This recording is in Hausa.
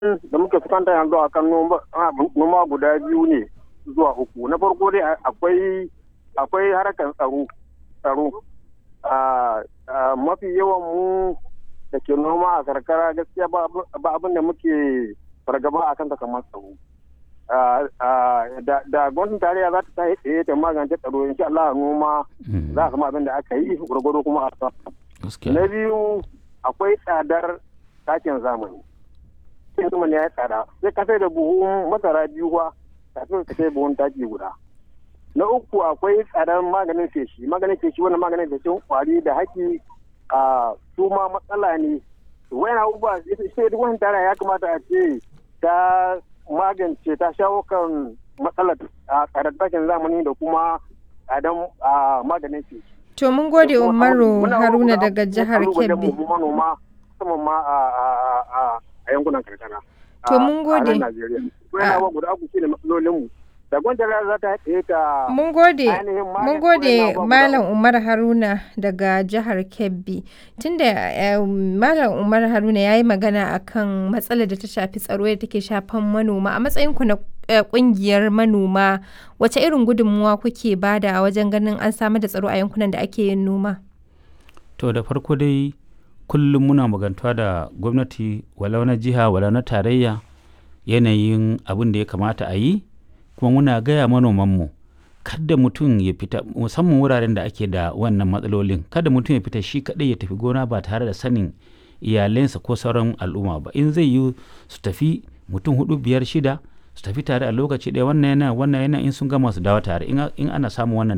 da muke fuskanta yanzu a kan noma guda biyu ne zuwa uku na farko dai akwai akwai harkar tsaro tsaro mafi yawan mu da ke noma a karkara gaskiya ba abin da muke fargaba a kanta kamar tsaro da gwamnatin tarayya za ta tsaye ta magance tsaro insha Allah noma za a samu abin da aka yi gwargwado kuma a na biyu akwai tsadar takin zamani takin zamani ya yi tsada sai ka sai da buhun masara biyu kuwa kafin ka sai buhun taki guda na uku akwai tsadar maganin feshi maganin feshi wannan maganin feshin kwari da haki a su ma matsala ne wayan abubuwa sai duk wani tara ya kamata a ce ta magance ta shawo kan matsalar a tsadar takin zamani da kuma tsadar maganin feshi To mun gode Umaru Haruna daga jihar Kebbi. manoma musamman ma a yankunan karkara. To mun gode. guda uku shine matsalolinmu. Da gwamnati za ta haɗe ta Mun gode, mun gode Malam Umar Haruna daga jihar Kebbi. Tunda Malam Umar Haruna ya yi magana akan matsalar da ta shafi tsaro da take shafan manoma a matsayinku na kungiyar manoma wace irin gudunmuwa kuke bada wajen ganin an samar da tsaro a yankunan da ake yin noma? To da farko dai kullum muna magantuwa da gwamnati walau na jiha walau na tarayya yanayin abin da ya kamata a yi kuma muna gaya manomanmu kada mutum ya fita musamman wuraren da ake da wannan matsalolin kada mutum ya fita shi kaɗai ya tafi gona ba tare da sanin iyalensa ko sauran al'umma ba in zai yi su tafi mutum hudu biyar shida su tafi tare a lokaci ɗaya wannan yana wannan yana in sun gama su dawo tare in ana samun wannan